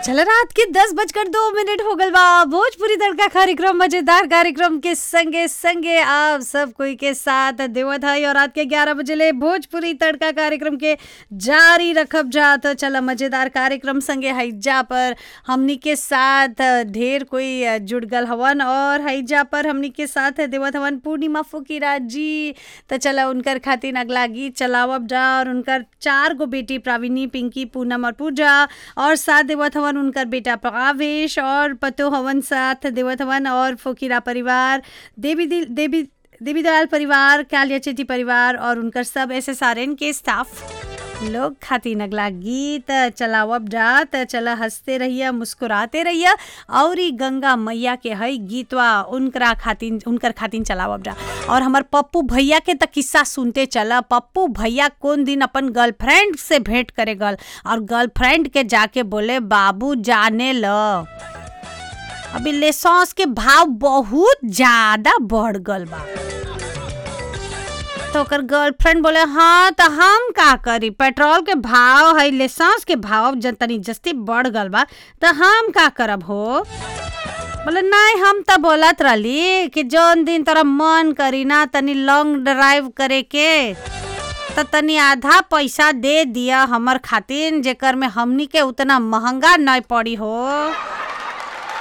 चल रात के दस बजकर दो मिनट हो गल बा भोजपुरी तड़का कार्यक्रम मजेदार कार्यक्रम के संगे संगे आप सब कोई के साथ देवत है और रात के ग्यारह बजे ले भोजपुरी तड़का कार्यक्रम के जारी रखब जा तो चला मजेदार कार्यक्रम संगे हैजा पर हमनी के साथ ढेर कोई जुड़ गल हवन और हैजा पर हमनी के साथ देवत हवन पूर्णिमा फुकीरा जी तो चला उनकर खातिर अगला गीत चलावब जा और उनकर चार गो बेटी प्राविनी पिंकी पूनम और पूजा और साथ देवत हवन उनकर बेटा प्रवेश और पतो हवन साथ देवत हवन और फोकीरा परिवार देवी दिल देवी देवी दयाल परिवार कालिया चेटी परिवार और उनकर सब एस एस आर एन के स्टाफ लोग खातिर अगला गीत चलावब जा त चला हंसते रहिया मुस्कुराते रहिया और ई गंगा मैया के हई गीतवा उनकरा खातिन उनकर खातिन चलावब जा और हमर पप्पू भैया के त किस्सा सुनते चला पप्पू भैया कौन दिन अपन गर्लफ्रेंड से भेंट करे गल और गर्लफ्रेंड के जाके बोले बाबू जाने ल अभी लेसॉस के भाव बहुत ज्यादा बढ़ गल बा तो ओकर गर्लफ्रेंड बोले हाँ तो हम का करी पेट्रोल के भाव है लेसांस के भाव जन तनी जस्ती बढ़ गल बा तो हम का करब हो बोले नहीं हम तो बोलत रहली कि जौन दिन तोरा मन करी ना तनी लॉन्ग ड्राइव करे के तो तनी आधा पैसा दे दिया हमर खातिर जेकर में हमनी के उतना महंगा नहीं पड़ी हो